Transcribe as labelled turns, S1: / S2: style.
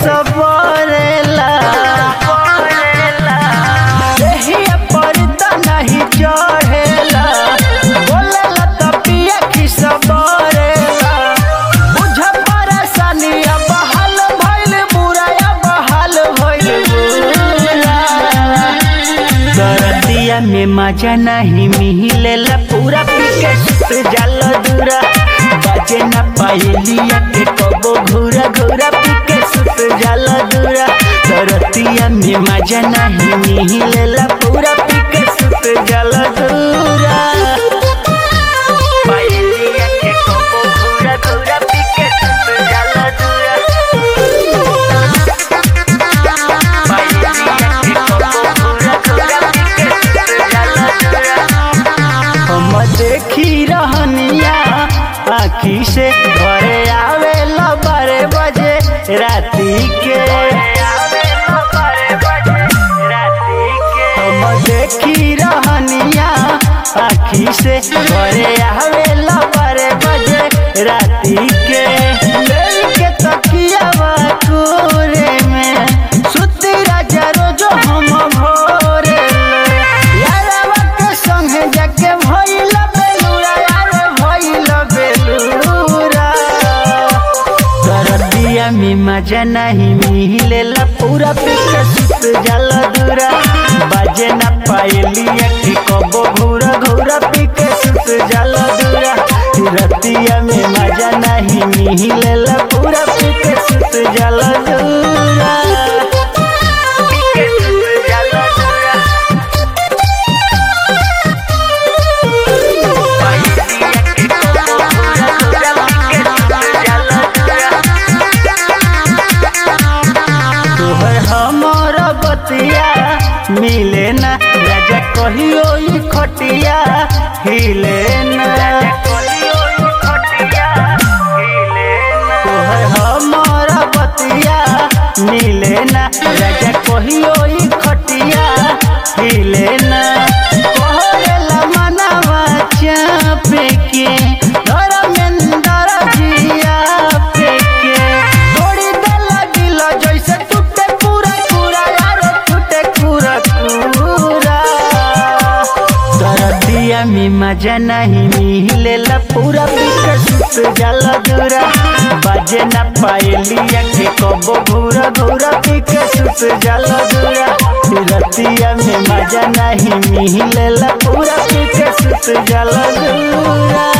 S1: सबरेला देहिया पर त नहीं चढ़ेला बोलेला त पिया की सबरेला बुझ परेशानी अब हाल भइल बुरा अब हाल भइल बुरा दरदिया में मजा नहीं मिलेला पूरा पीके सुत जाल दूरा बाजे न पायलिया के कबो घूरा घूरा पीके सुत जाल दूरा दरदिया में मजा नहीं मिलेला पूरा पीके सुत जाल दूरा पायलिया के कबो घूरा घूरा पीके सुत जाल दूरा पायलिया के कबो घूरा घूरा पीके सुत जाल दूरा हम देखी रहनिया आखी से घरे आवे बारे बजे राती के हम देखी रहनिया आखी से घरे आवे बारे बजे राती के लेके तकिया कोरे में सुती राजा रोजो हम भोरे यारवा के संगे जाके भइल बेलूरा यार भइल बेलूरा दरदिया में मजा नहीं मिलेला पूरा पीके सुत जल दूरा बाजे न पायलिया कि कबो घूरा घूरा पीके सुत जल दूरा रतिया में मजा नहीं मिलेला पूरा पीके सुत जल दूरा पीके सुत जल दूरा तोहर हमर बतिया मिले ना राजा कहियो ई खटिया हिले ना तोहर हमर बतिया मिले ना राजा कहियो ई खटिया हिले ना कहरेला मनवा चापे के धर्मेंद्र जिया पे के तोड़ी देला दिल जैसे टूटे पूरा पूरा यार टूटे पूरा पूरा दरदिया में मजा नहीं मिलेला पूरा पीके सुत जाला दूरा बाजे न पायलिया के कबो घूरा घूरा पीके सुत जाला दूरा रतिया में मजा नहीं मिलेला पूरा पीके सुत जाला दूरा